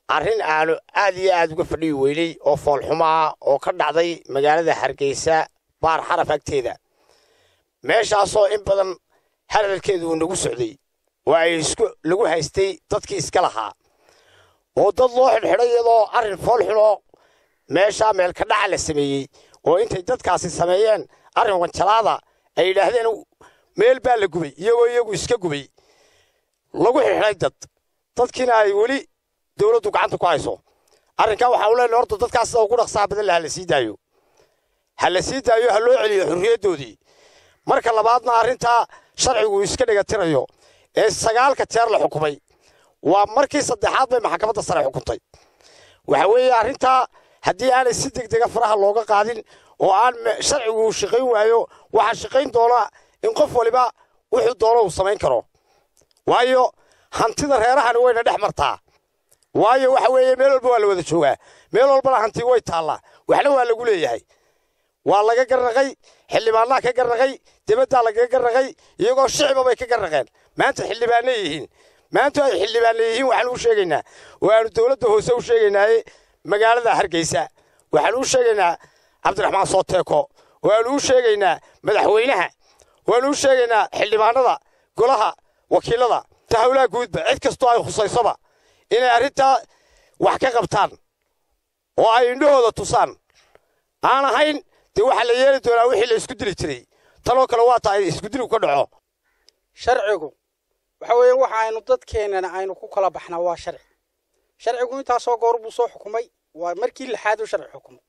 arrin aanu aad iyo aad uga fadhiyi weynay oo foolxumaa oo ka dhacday magaalada hargeysa baar xaraf agteeda meeshaasoo in badan hadalkeedu uu nagu socday oo ay isku lagu haystay dadkii iska lahaa oo dad loo xidhxidhay iyadoo arrin foolxunoo meeshaa meelka dhaca la sameeyey oo intay dadkaasi sameeyeen arrin wanjalaada ay yidhaahdeen meel baa la gubay iyagoo iyagu iska gubay lagu xidhxidhay dad dadkiina ay weli dowladdu gacanta ku hayso arrinkaa waxaa u leenahay horta dadkaas sida ugu dhaqsaha badan le ha la sii daayo ha la sii daayo ha loo celiyo xurriyaddoodii marka labaadna arrintaa sharcigu iska dhigatirayo ee sagaalka jeer la xukumay waa markii saddexaad bay maxkamadda sare xukuntay waxa weeye arrintaa haddii aanay si deg dega faraha looga qaadin oo aan sharcigu shaqayn waayo waxaa shaqayn doona in qof waliba wuxuu doono uu samayn karo waayo hantida reerahani wayna dhex martaa waayo waxa weeye meel walba waa la wada joogaa meel walbana hanti way taallaa waxna waa lagu leeyahay waa laga garnaqay xildhibaannaha ka garnaqay dibaddaa lagaga garnaqay iyagoo shicba bay ka garnaqeen maanta xildhibaanna yihiin maanta ay xildhibaanna yihiin waxaan u sheegaynaa oo aanu dowladda hoose u sheegaynaaye magaalada hargeysa waxaan u sheegaynaa cabdiraxmaan sooteeko oo aanu u sheegaynaa madaxweynaha waanu u sheegaynaa xildhibaanada golaha wakiilada tahawlaha guudba cid kastoo ay khusaysoba inay arrintaa wax ka qabtaan oo ay indhahooda tusaan aan ahayn dee waxaa la yeeli doonaa wixii la isku dili jiray tanoo kale waa tahay iskudiligu ka dhaco sharcigu waxa weeye waxa aynu dadkeennana aynu ku kala baxnaa waa sharci sharcigu intaasoo goor buu soo xukumay waa markii lixaad uu sharci xukumay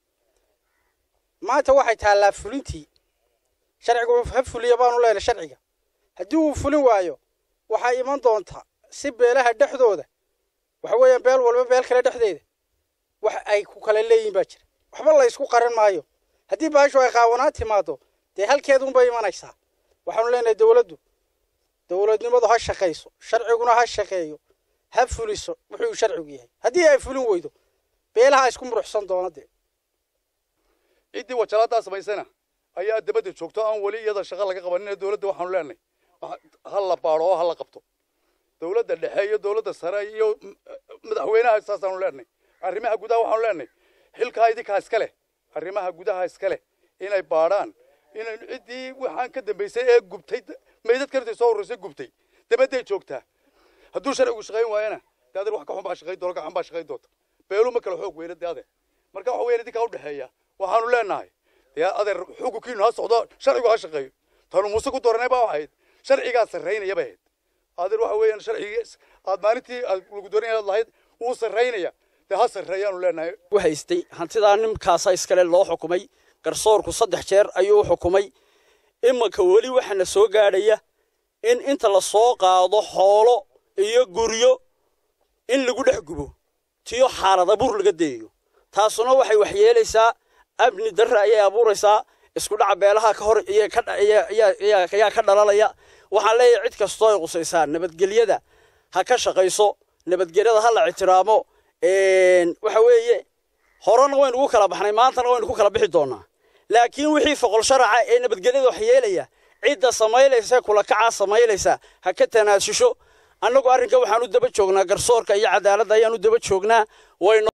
maanta waxay taallaa fulintii sharcigu ha fuliya baanu leenahay sharciga haddii uu fulin waayo waxaa iman doonta si beelaha dhexdooda waxa weeyaan beel walba beel kale dhexdeeda wax ay ku kala leeyihin baa jira waxba la ysku qaran maayo haddii baashu ay qaawanaan timaado dee halkeedunbay imanaysaa waxaanu leenahay dowladdu dowladnimadu ha shaqayso sharciguna ha shaqeeyo ha fuliso wuxuu sharcigu yahay haddii ay fulin weydo beelaha isku muruxsan doona dee ciddii wajalaadaa samaysana ayaa dabadda joogto aan weli iyada shaqo laga qabanin dowladda waxaanu leenahay ha la baadho oo ha la qabto dowladda dhexe iyo dowladda sare iyo madaxweynaha saasaanu leenahay arrimaha gudaha waxaanu leenahay xilkaa idinkaa iska leh arrimaha gudaha iska leh inay baadhaan inay ciddii waxaan ka dambaysay ee gubtay meydad kartay soo horraysay gubtay dabadday joogtaa hadduu sharcigu shaqayn waayana dee adeer wax ka xun baa shaqayn doona gacan baa shaqayn doonta beelu ma kala xoog weyna dee adeer marka waxa weeyaan idinkaa u dhexeeya waxaanu leenahay dee adeer xukunkiinu ha socdo sharcigu ha shaqeeyo tanu muuse ku dooranay baa ahayd sharcigaa sarraynaya bay ahayd adeer waxa weeyaan sharcigii aad maalintii aad lagu dooran inaad lahayd wuu sarraynaya dee ha sarreeyaanu leenahay u haystay hantidaa nimkaasa iskale loo xukumay garsoorku saddex jeer ayuu u xukumay imanka weli waxaana soo gaadhaya in inta la soo qaado xoolo iyo guryo in lagu dhex gubo tiyo xaalada buur laga dayayo taasuna waxay waxyeelaysaa amni darre ayay abuuraysaa isku dhaca beelaha ka hor ayaa ka dhalalaya waxaan leeyahay cid kastoo ay qusaysaa nabadgelyada ha ka shaqayso nabadgelyada ha la ictiraamo waxa weeye horena waynu ku kala baxnay maantana waynu ku kala bixi doonaa laakiin wixii foqol sharaca ee nabadgelyada waxyeelaya cidda samaylaysa kulakacaa samaylaysa ha ka tanaasusho annagu arrinka waxaan u daba joognaa garsoorka iyo cadaaladda ayaan u daba joognaa wayno